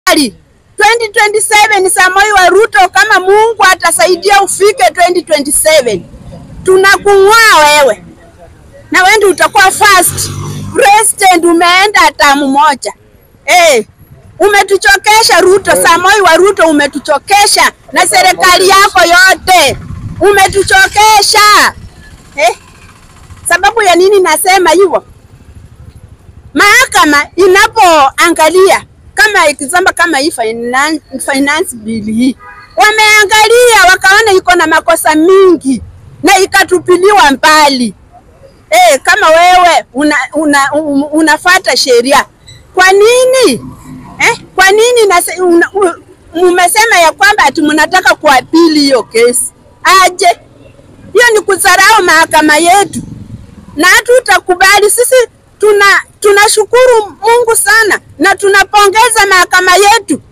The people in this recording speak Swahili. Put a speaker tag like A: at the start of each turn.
A: serikali 2027 Samoei wa Ruto, kama Mungu atasaidia ufike 2027, tunakung'oa wewe na wewe ndio utakuwa first president. Umeenda tamu moja eh, umetuchokesha Ruto. Samoei wa Ruto, umetuchokesha na serikali yako yote umetuchokesha eh. Sababu ya nini nasema hivyo? Mahakama inapoangalia kama ikizamba kama hii finance, finance bill hii wameangalia wakaona iko na makosa mingi na ikatupiliwa mbali. Eh, kama wewe una, una, un, unafata sheria kwa nini eh? Kwa nini nase, una, u, mumesema ya kwamba ati mnataka kuapili hiyo kesi aje? Hiyo ni kudharau mahakama yetu na hatutakubali sisi. Tuna tunashukuru Mungu sana na tunapongeza mahakama yetu